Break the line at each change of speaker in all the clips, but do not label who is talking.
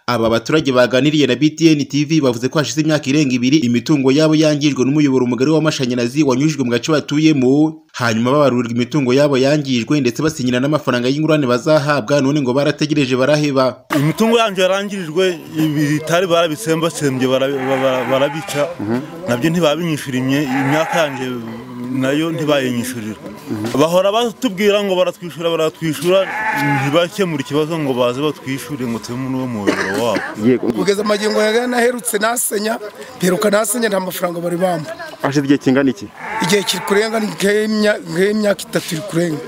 Aba baturage baganiriye na BTN TV bavuze ko hashize imyaka irenga ibiri imitungo yabo yangijwe n'umuyoboro mugari w'amashanyarazi wanyujijwe mu gace batuyemo hanyuma babarurirwa imitungo yabo yangijwe ndetse basinyira n'amafaranga y'ingurane bazahabwa none ngo barategereje baraheba
imitungo yanjye yarangirijwe ibitari barabitsembasembye barabica nabyo ntibabinyishyurimye imyaka yanjye nayo ntibayinyishyurira bahora batubwira ngo baratwishyura baratwishyura ntibakemure ikibazo ngo baze batwishyure ngo tube muri uwo muyoboro wabo
yego
kugeza amagingo ya naherutse nasenya mperuka nasenya nta mafaranga bari bamba
hashize igihe kingana iki
igihe kiri kurenga ni nk'imya- nk'imyaka itatu iri kurenga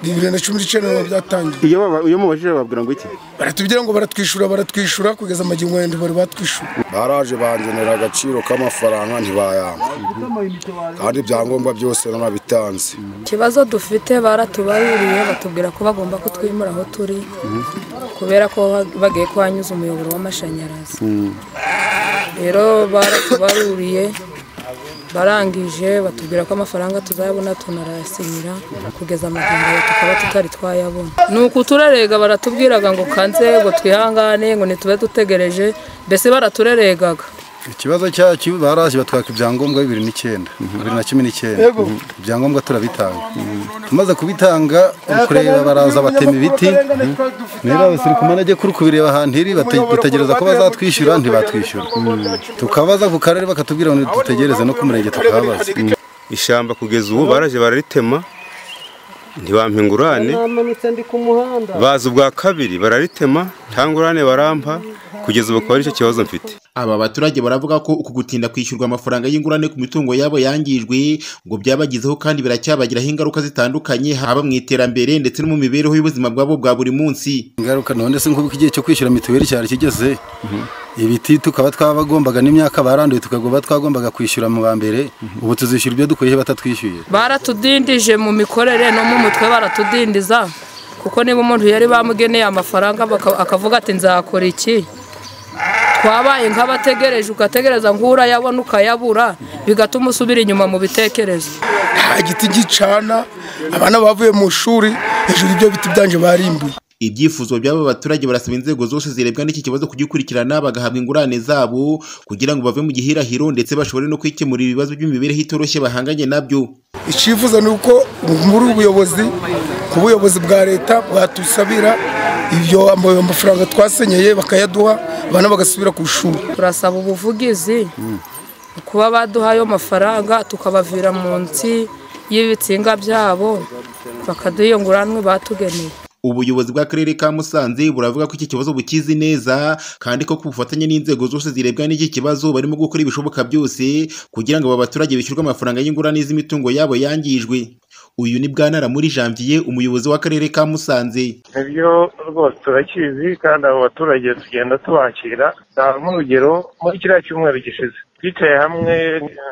bibiri na cumi n'icyenda ntabwo byatangiye
iyo baba- iyo mubajije bababwira ngo iki
baratubwira ngo baratwishyura baratwishyura kugeza amagingo ya bari batwishyura
baraje bangenera agaciro k'amafaranga ntibayanga kandi ibyangombwa byose nanabitanze
ikibazo dufite baratubaruriye batubwira ko bagomba kutwimura aho turi kubera ko ba- bagiye kuhanyuza umuyoboro w'amashanyarazi rero baratubaruriye barangije batubwira ko amafaranga tuzayabona tunarayasinyira kugeza amagambo tukaba tutari twayabona ni uku turarega baratubyiraga ngo kanze ngo twihangane ngo ntitube dutegereje mbese baratureregaga
ikibazo cyacu baraje batwaka ibyangombwa bibiri n'icyenda bibiri na cumi n'icyenda Mhm. ibyangombwa turabitanga tumaze kubitanga kureba baraza batema ibiti niba abasirikoma najya kuri kubireba ahantu iri bate- dutegereza ko bazatwishyura ntibatwishyura tukabaza ku karere bakatubwira ngo dutegereze no ku murenge tukababaza
ishyamba kugeza ubu baraje bararitema ntibampa ingurane baza ubwa kabiri bararitema nta ngurane barampa kugeza ubu akaba aricyo kibazo mfite
Aba baturage baravuga ko uku gutinda kwishyurwa amafaranga y'ingurane ku mitungo yabo yangijwe ngo byabagizeho kandi biracyabagiraho ingaruka zitandukanye haba mu iterambere ndetse no mu mibereho y'ubuzima bwabo bwa buri munsi.
ingaruka none se nk'ubu igihe cyo kwishyura mituweli cyari kigeze ibiti tukaba twabagombaga n'imyaka baranduye tukaba twagombaga kwishyura mu ba mbere ubu tuzishyura ibyo dukoyeho batatwishyuye
baratudindije mu mikorere no mu mutwe baratudindiza kuko niba umuntu yari bamugeneye amafaranga baka- akavuga ati nzakora iki twabaye nk'abategereje ugategereza ngo urayabona ukayabura bigatuma usubira inyuma mu bitekerezo
nta giti gicana abana bavuye mu ishuri hejuru y'ibyo biti byanjye barimbuye
Ibyifuzo by'aba baturage barasaba inzego zose zirebwa n'iki kibazo kugikurikirana bagahabwa ingurane zabo kugira ngo bave mu gihirahiro ndetse bashobore no kwikemurira ibibazo by'imibereho itoroshye bahanganye nabyo.
icyifuzo ni uko muri ubu buyobozi ku buyobozi bwa leta bwatusabira ibyo amafaranga twasenyeye bakayaduha abana bagasubira ku ishuri
turasaba ubuvugizi kuba baduha ayo mafaranga tukabavira munsi y'ibitsinga byabo bakaduha iyo nguranwe batugeneye
Ubuyobozi bw'akarere ka Musanze buravuga ko iki kibazo bukizi neza kandi ko ku bufatanye n'inzego zose zirebwa n'iki kibazo barimo gukora ibishoboka byose kugira ngo aba baturage bishyurwe amafaranga y'ingurane z'imitungo yabo yangijwe. Uyu ni Bwanara muri Janvier umuyobozi w'akarere ka Musanze.
nibyo rwose turakizi kandi abo baturage tugenda tubakira tanga nk'urugero muri kiriya cyumweru gishize twicaye hamwe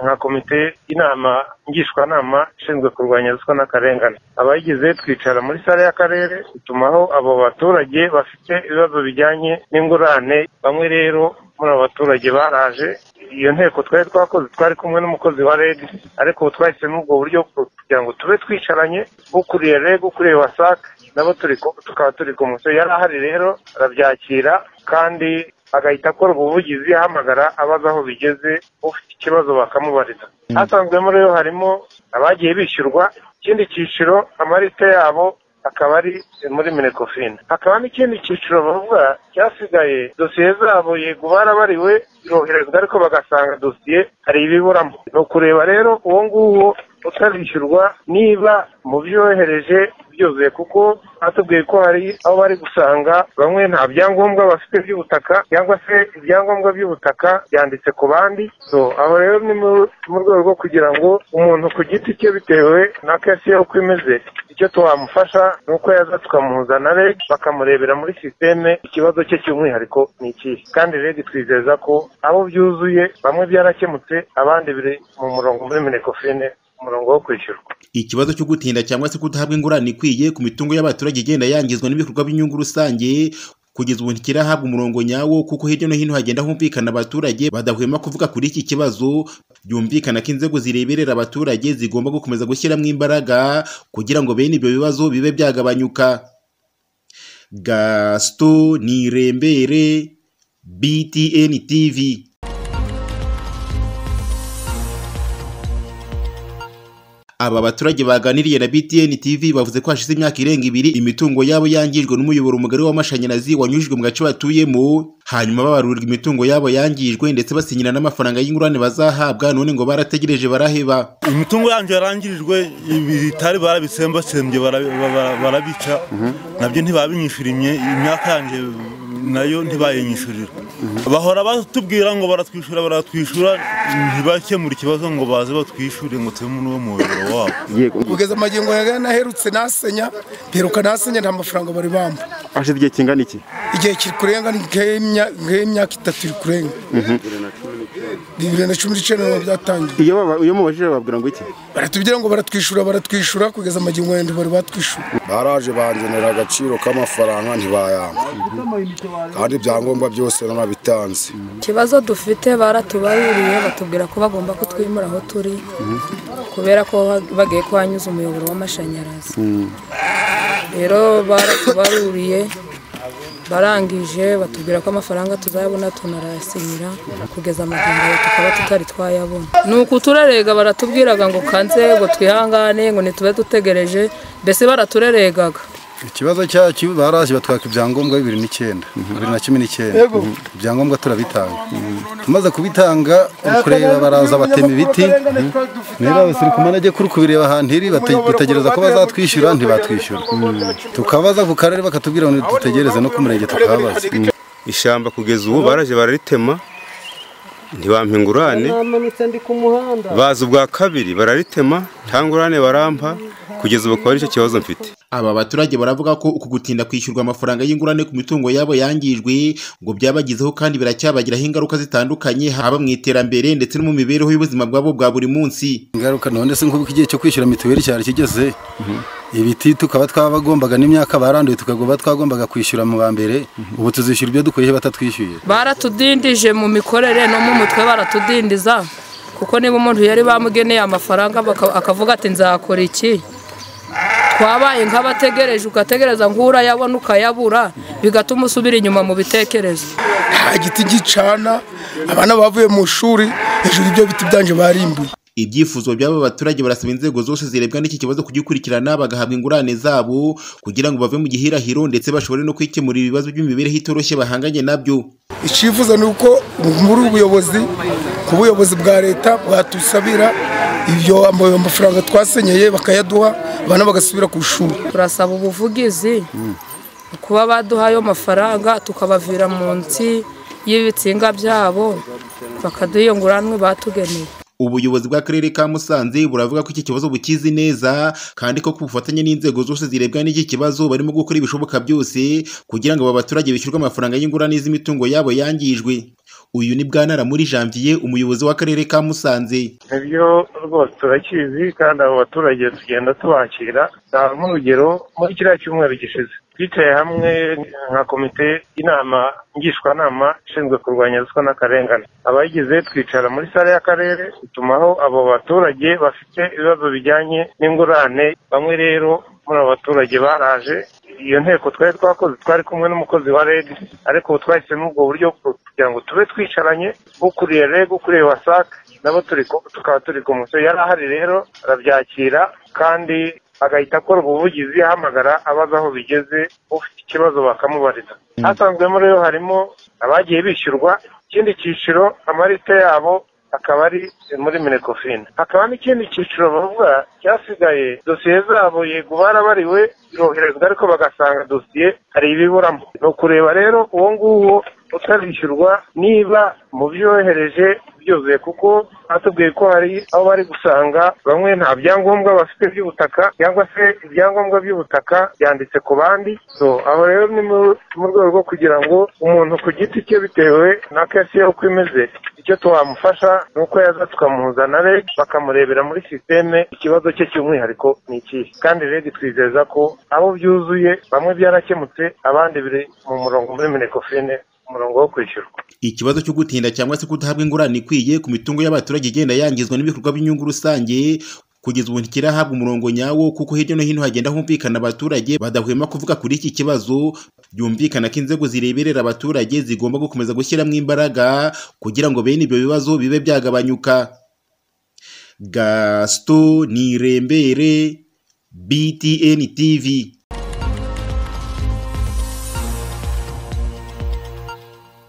nka komite inama ngishwanama ishinzwe kurwanya ruswa n'akarengane abayigize twicara muri sare y'akarere dutumaho abo baturage bafite ibibazo bijyanye n'ingurane bamwe rero muri abo baturage baraje iyo nteko twari twakoze twari kumwe n'umukozi wa reg ariko ubu twahisemo ubwo buryo kugira ngo tube twicaranye ukuriye reg ukuriye wasak nabo turi ku- tukaba turi kumwe so yari ahari rero arabyakira kandi agahita akora ubuvugizi ahamagara abaza aho bigeze ufite ikibazo bakamubariza hasanzwemo rero harimo abagiye bishyurwa ikindi cyiciro amarite yabo akaba ari muri minekofine hakaba n'ikindi cyiciro bavuga cyasigaye dosiye zabo yego barabariwe ziroherezwa ariko bagasanga dosiye hari ibiburamo ni ukureba rero uwo nguwo utarishyurwa niba mu byo yohereje byuzuye kuko batubwiye ko hari aho bari gusanga bamwe nta byangombwa bafite by'ubutaka cyangwa se ibyangombwa by'ubutaka byanditse ku bandi so aho rero ni mu- mu rwego rwo kugira ngo umuntu ku giti cye bitewe na kesi ye uko imeze icyo twamufasha ni uko yaza tukamuhuza na reg bakamurebera muri sisiteme ikibazo cye cy'umwihariko ni ikihe kandi reg twizeza ko abo byuzuye bamwe byarakemutse abandi biri mu murongo muri minekofine umurongo wo kwishyurwa
Ikibazo cyo gutinda cyangwa se kudahabwa ingurane ikwiye ku mitungo y'abaturage igenda yangizwa n'ibikorwa by'inyungu rusange kugeza ubu ntikirahabwa umurongo nyawo kuko hirya no hino hagenda humvikana abaturage badahwema kuvuga kuri iki kibazo byumvikana ko inzego zireberera abaturage zigomba gukomeza gushyiramo imbaraga kugira ngo bene ibyo bibazo bibe byagabanyuka gasito nirembere btn tv aba baturage baganiriye na BTN TV bavuze ko hashize imyaka irenga ibiri imitungo yabo yangijwe n'umuyoboro mugari w'amashanyarazi wanyujijwe mu gace batuyemo hanyuma babarurirwa imitungo yabo yangijwe ndetse basinyira n'amafaranga y'ingurane bazahabwa none ngo barategereje baraheba
imitungo yanjye yarangirijwe ibitari barabitsembasembye bara- bara- barabica nabyo ntibabinyishyurimye imyaka yanjye nayo ntibayinyishyurira bahora batubwira ngo baratwishyura baratwishyura ntibakemure ikibazo ngo baze batwishyure ngo tube muri uwo muyoboro wabo
Yego.
kugeza amagingo ya naherutse nasenya mperuka nasenya nta mafaranga bari bamba
Hashize igihe kingana iki?
igihe kiri kurenga ni nk'imya- nk'imyaka itatu iri kurenga bibiri na cumi n'icyenda biba byatangiye
Iyo baba- iyo mubajije bababwira ngo iki?
baratubwira ngo baratwishyura baratwishyura kugeza amagingo ya bari batwishyura
baraje bangenera agaciro k'amafaranga ntibayanga kandi ibyangombwa byose narabitanze
ikibazo dufite baratubaruriye batubwira ko bagomba kutwimura aho turi kubera ko ba- bagiye kuhanyuza umuyoboro w'amashanyarazi rero baratubaruriye barangije batubwira ko amafaranga tuzayabona tunarayasinyira kugeza amagambo tukaba tutari twayabona ni uku turarega baratubyiraga ngo kanze ngo twihangane ngo ntitube dutegereje mbese baratureregaga
ikibazo cyacu baraje batwaka ibyangombwa bibiri n'icyenda bibiri na cumi n'icyenda Mhm. ibyangombwa turabitanga tumaze kubitanga ukureba baraza batema ibiti niba basiri kumanage kuri kubireba ahantu iri bate- dutegereza ko bazatwishyura ntibatwishyura tukabaza ku karere bakatubwira ngo dutegereze no ku murenge tukababaza
ishyamba kugeza ubu baraje bararitema ntibampa ingurane baza ubwa kabiri bararitema nta ngurane barampa kugeza ubu akaba aricyo kibazo mfite
aba baturage baravuga ko uku gutinda kwishyurwa amafaranga y'ingurane ku mitungo yabo yangijwe ngo byabagizeho kandi biracyabagiraho ingaruka zitandukanye haba mu iterambere ndetse no mu mibereho y'ubuzima bwabo bwa buri munsi
ingaruka none se nk'uko igihe cyo kwishyura mituweli cyari kigeze ibiti tukaba twabagombaga n'imyaka baranduye tukagomba twagombaga kwishyura mu ba mbere ubu tuzishyura ibyo dukuyeho batatwishyuye
baratudindije mu mikorere no mu mutwe baratudindiza kuko niba umuntu yari bamugeneye amafaranga baka- akavuga ati nzakora iki twabaye nk'abategereje ugategereza ngo urayabona ukayabura bigatuma usubira inyuma mu bitekerezo
nta giti gicana abana bavuye mu ishuri hejuru y'ibyo biti byanje barimbuye
ibyifuzo by'aba baturage barasaba inzego zose zirebwa n'iki kibazo kugikurikirana bagahabwa ingurane zabo kugira ngo bave mu gihirahiro ndetse bashobore no kwikemurira ibibazo by'imibereho itoroshye bahanganye nabyo
icyifuzo ni uko muri ubu buyobozi ku buyobozi bwa leta bwatusabira ibyo amabuye amafaranga twasenyeye bakayaduha abana bagasubira ku ishuri
turasaba ubuvugizi kuba baduha ayo mafaranga tukabavira munsi y'ibitsinga byabo bakaduha iyo nguranwe batugeneye
ubuyobozi bw'akarere ka musanze buravuga ko iki kibazo bukizi neza kandi ko ku bufatanye n'inzego zose zirebwa n'iki kibazo barimo gukora ibishoboka byose kugira ngo aba baturage bishyurwe amafaranga y'ingurane z'imitungo yabo yangijwe uyu ni bwanara muri janvier umuyobozi w'akarere ka musanze
nibyo rwose turakizi kandi abo baturage tugenda tubakira tanga nk'urugero muri kiriya cyumweru gishize twicaye hamwe nka komite inama ngishwanama ishinzwe kurwanya ruswa n'akarengane abayigize twicara muri sare y'akarere dutumaho abo baturage bafite ibibazo bijyanye n'ingurane bamwe rero muri abo baturage baraje iyo nteko twari twakoze twari kumwe n'umukozi wa reg ariko ubu twahisemo ubwo buryo bwo kugira ngo tube twicaranye ukuriye reg ukuriye wasake nabo turi ku- tukaba turi ku musore yari ahari rero arabyakira kandi agahita akora ubuvugizi ahamagara abaza aho bigeze ufite ikibazo bakamubariza hasanzwemo rero harimo abagiye bishyurwa ikindi cyiciro amarite yabo akaba ari muri minekofine hakaba n'ikindi cyiciro bavuga cyasigaye dosiye zabo yego barabariwe ziroherezwa ariko bagasanga dosiye hari ibiburamo ni ukureba rero uwo nguwo utarishyurwa niba mu byo yohereje byuzuye kuko batubwiye ko hari aho bari gusanga bamwe nta byangombwa bafite by'ubutaka cyangwa se ibyangombwa by'ubutaka byanditse ku bandi so aho rero ni mu- mu rwego rwo kugira ngo umuntu ku giti cye bitewe na kesi ye uko imeze icyo twamufasha ni uko yaza tukamuzana reg bakamurebera muri sisiteme ikibazo cye cy'umwihariko ni ikihe kandi reg twizeza ko abo byuzuye bamwe byarakemutse abandi biri mu murongo muri minekofine umurongo wo kwishyurwa
ikibazo cyo gutinda cyangwa se kudahabwa ingurane ikwiye ku mitungo y'abaturage igenda yangizwa n'ibikorwa by'inyungu rusange kugeza ubu ntikirahabwa umurongo nyawo kuko hirya no hino hagenda humvikana abaturage badahwema kuvuga kuri iki kibazo byumvikana ko inzego zireberera abaturage zigomba gukomeza gushyiramo imbaraga kugira ngo bene ibyo bibazo bibe byagabanyuka gasito nirembere btn tv